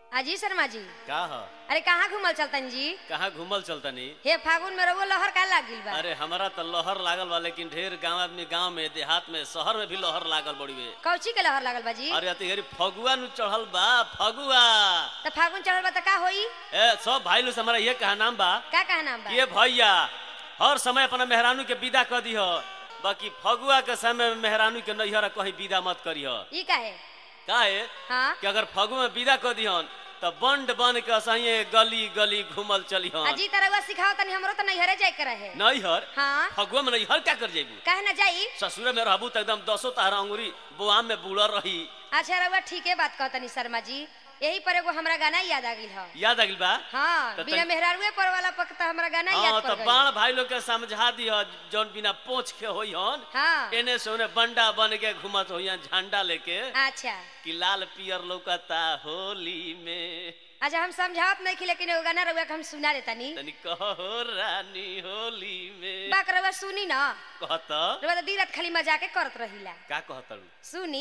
अजी शर्मा जी का ह अरे कहाँ घूमल चलतन जी कहाँ घूमल चलतनी हे फागुन में रउआ लहर का लागिल बा अरे हमारा तो लहर लागल बा लेकिन ढेर गांव आदमी गांव में देहात में शहर में भी लहर लागल बड़ी बे कौची के लहर लागल बा जी अरे अतिहरी फगुआ नु चढ़ल बा फगुआ तो फागुन चढ़ल बा त का होई ए सब भाई लोग से हमारा ये कहा नाम बा का कहा नाम बा ये भैया हर समय अपना मेहरानू के विदा कर दिह बाकी फगुआ के समय में मेहरानू के नैहर कहीं विदा मत करिह ई काहे काहे हाँ कि अगर फगुआ में विदा कर दिहन तो बंड बन के असहिए गली गली घूमल चलिहन अजी तरह सिखाओ तनी हमरो त नैहरे जाए के रहे नैहर हाँ फगुआ में नैहर क्या कर जेबू काहे ना जाई ससुरे में रहबू तो एकदम दसो तारा अंगुरी बुआम में बुलर रही अच्छा रउआ ठीके बात कहतनी शर्मा जी यही पर एगो हमरा गाना याद आ गइल ह याद आ गइल बा हाँ तो बिना तन- मेहरारुए पर वाला पक त हमरा गाना हाँ याद तो पड़ बाण गइल भाई लोग के समझा दिह जौन बिना पोछ के होई हन हाँ एने से ओने बंडा बन के घुमत होई झंडा लेके अच्छा कि लाल पियर लौकता होली में अच्छा हम समझावत नहीं लेकिन एगो गाना रउआ के हम सुना देतनी तनी कहो रानी होली में बाक रउआ सुनी ना कहत रउआ त दिन रात खाली मजाके करत रहिला का कहतरू सुनी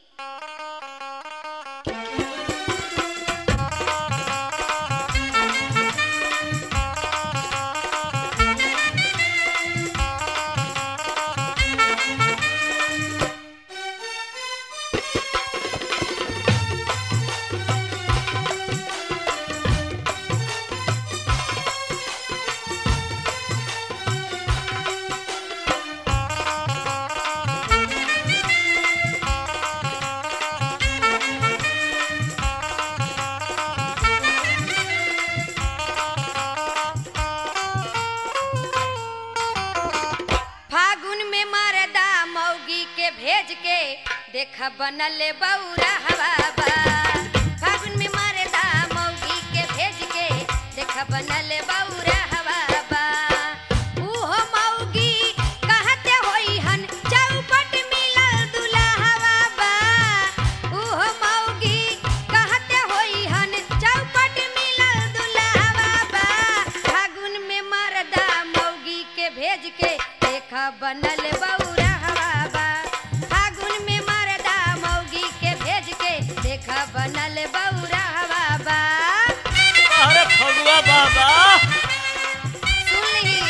फागुन में मरदा मौगी के भेज के देख बनल बौरा हवा बा फागुन में मरदा मौगी के भेज के देख बनल बौरा हवा बा उहो मौगी कहते होई हन चौपट मिलल दुल्हवा बा उहो मौगी कहते होई हन चौपट मिलल दुल्हवा बा फागुन में मरदा मौगी के भेज के देख बनल बौरा हवा बा फागुन में मरदा मौगी के भेज के देख बनल बौरा हवा बा अरे फगुआ बाबा सुन ली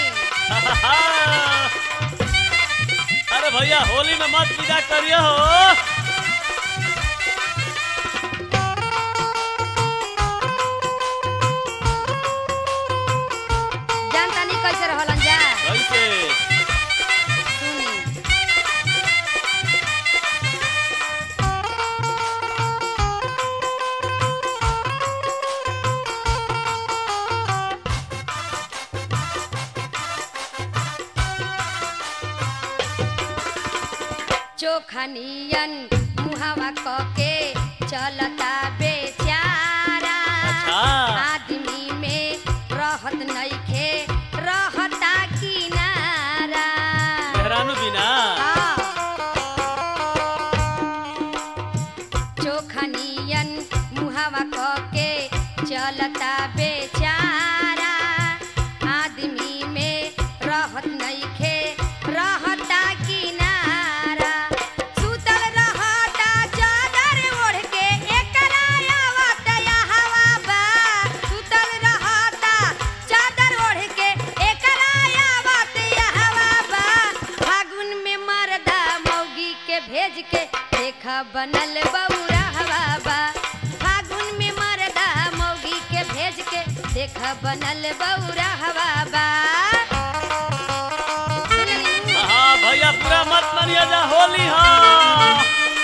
अरे भैया होली में मत विदा करियो हो जानता नहीं कैसे रहलन जा कैसे सुनी चोखनियन मुहावा कके चलता बेचारा अच्छा। आदमी में रहत नइखे रहता किनारा मेहरानू बिना हाँ। चोखनियन मुहावा कके चलता बेचारा आदमी में रहत नइखे रहता किनारा सुतल रहता चादर ओढ़ के एकरा आवत हवा बा सुतल रहता चादर ओढ़ के एकरा आवत हवा बा फागुन में मरदा मौगी के भेज के देख बनल बौरा हवा बा फागुन में मरदा मौगी के भेज के देख बनल बौरा हवा बा सुनली? हाँ भैया पूरा मत मानिए जा होली हाँ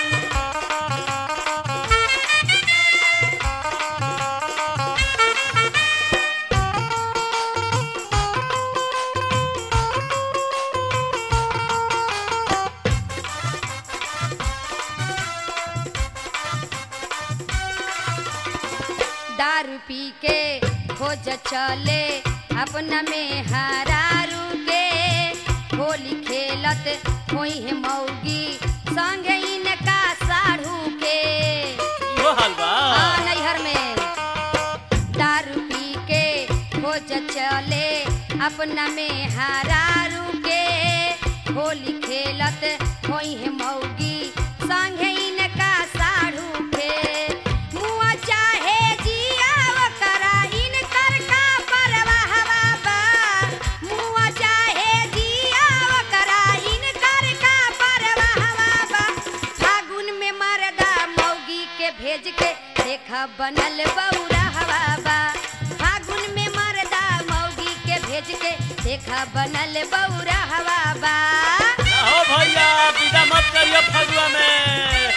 दारू पी के खोज चले अपना में हरारू के होली खेलत होई है मौगी संगे इनका साढ़ू के यो हाल बा हाँ, नैहर में दारू पी के खोज चले अपना में हरारू के होली खेलत होई है मौगी संगे इनका साढ़ू के मुआ चाहे जी देखा बनल बौरा हवा बा फागुन में मरदा मौगी के भेज के देखा बनल बौरा हवा बा ना हो भैया विदा मत करियो फगुआ में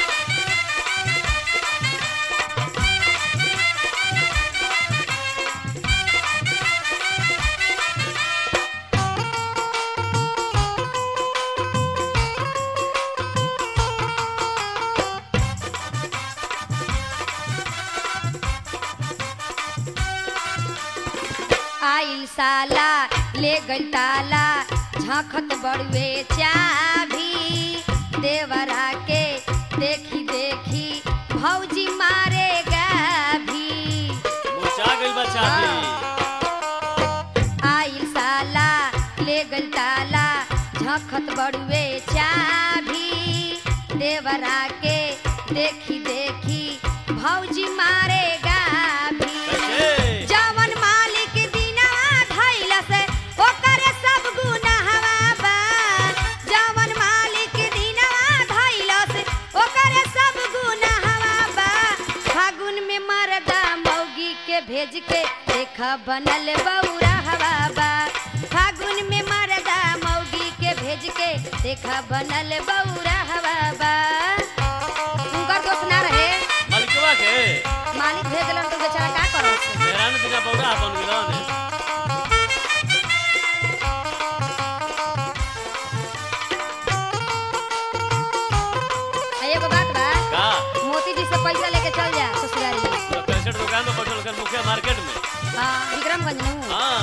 आइल साला ले गइल ताला झांखत बड़ुए चाभी देवरा के देखी देखी भौजी मारेगा भी मुरझा गइल बा चाबी आइल साला ले गइल ताला झखत बड़ुए चाभी देवरा के देखी देखी भौजी मारेगा भी कैसे जवन मालिक दिनवा धइल से ओकर सब गुनाहवा बा जवन मालिक दिनवा धइल से ओकर सब गुनाहवा बा फागुन में मरदा मौगी के भेज के देख बनल बौरा हवा बा फागुन में मरदा मौगी के भेज के देख बनल बौरा हवा बा उनकर दोस्त ना रहे मालिकवा के मालिक भेज दिलन तो बेचारा का करत मेहरान बिना बौरा बन गेलन आ एगो बात बा का मोती जी से पैसा लेके चल जा ससुरारी तो कैसेट दुकान में बैठल कर मुखिया मार्केट में हाँ विक्रमगंज में हूँ हाँ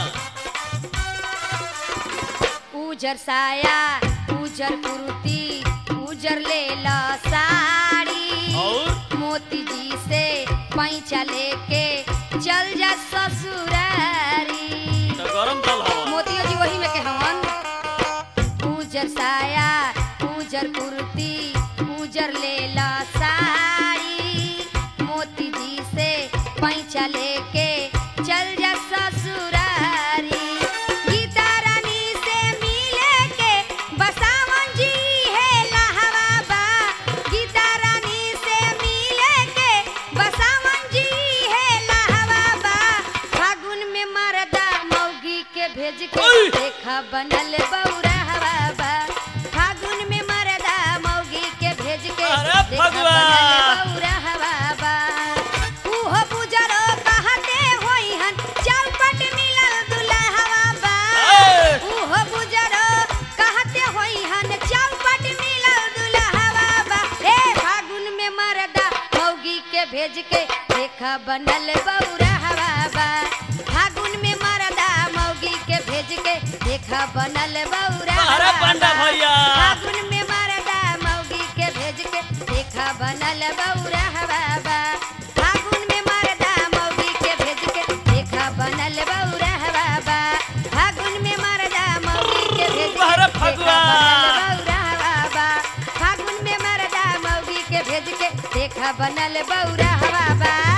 उजर साया उजर कुर्ती उजर ले ला साड़ी और मोती जी से पैसा लेके चल जा ससुरारी तो गरम तल हवा मोतियो जी वही में के हवन उजर साया उजर कुर्ती उजर लेला साड़ी मोती जी से पैसा लेके चल जा ससुरारी गीता रानी से मिले के बसावन जी है लहवा बा गीता रानी से मिले के बसावन जी है लहवा बा फागुन में मरदा मौगी के भेज के ओए! देखा बनल बौरा हवा बा फागुन में मरदा मौगी के भेज के अरे देखा भगवा! बनल बौरा हवा बा उहो बुजरो कहते होई हन चौपट मिलल दुल्हवा बा ए! उहो बुजरो कहते होई हन चौपट मिलल दुल्हवा बा ए फागुन में मरदा मौगी के भेज के देखा बनल बौरा हवा बा फागुन में मरदा मौगी के भेज के देखा बनल बौरा अरे हवा पंडा बा। भैया। फागुन में मरदा मौगी के भेज के देखा बनल बौरा हवा बा फागुन में मरदा मौगी के भेज के देखा बनल बौरा हवा बा फागुन में मरदा मौगी के भेज के अरे देखा फगुआ। बनल बौरा हवा बा फागुन में मरदा मौगी के भेज के देखा बनल बौरा हवा बा